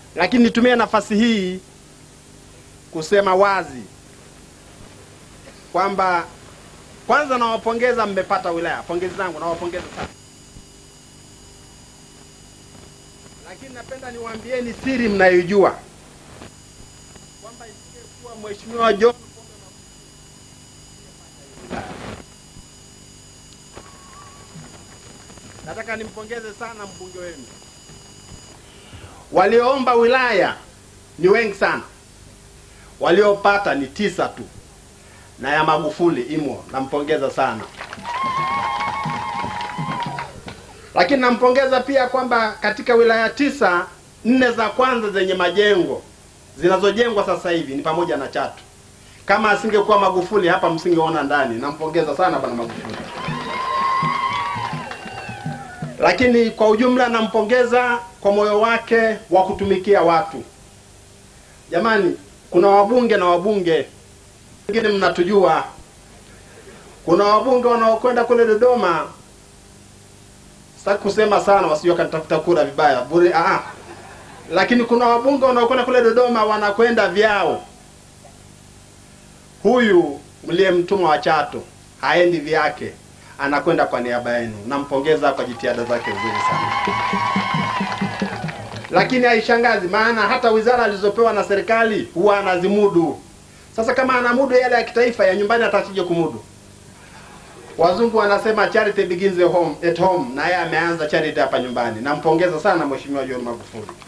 Lakini nitumie nafasi hii kusema wazi kwamba kwanza nawapongeza, mmepata wilaya. Pongezi zangu, nawapongeza sana. Lakini napenda niwaambieni siri mnayoijua kwamba isingekuwa Mheshimiwa John Pombe Magufuli, nataka nimpongeze sana mbunge wenu. Walioomba wilaya ni wengi sana, waliopata ni tisa tu, na ya Magufuli imo. Nampongeza sana, lakini nampongeza pia kwamba katika wilaya tisa, nne za kwanza zenye majengo zinazojengwa sasa hivi ni pamoja na Chato. Kama asingekuwa Magufuli hapa msingeona ndani. Nampongeza sana bwana Magufuli. Lakini kwa ujumla nampongeza kwa moyo wake wa kutumikia watu. Jamani, kuna wabunge na wabunge wengine mnatujua, kuna wabunge wanaokwenda kule Dodoma, sitaki kusema sana wasije wakanitafuta kura vibaya bure. Ah, lakini kuna wabunge wanaokwenda kule Dodoma wanakwenda vyao. Huyu mliyemtuma wa Chato haendi vyake, anakwenda kwa niaba yenu. Nampongeza kwa jitihada zake nzuri sana, lakini haishangazi, maana hata wizara alizopewa na serikali huwa anazimudu. Sasa kama anamudu yale ya kitaifa, ya nyumbani atasije kumudu? Wazungu wanasema charity begins at home, at home, na yeye ameanza charity hapa nyumbani. Nampongeza sana Mheshimiwa John Magufuli.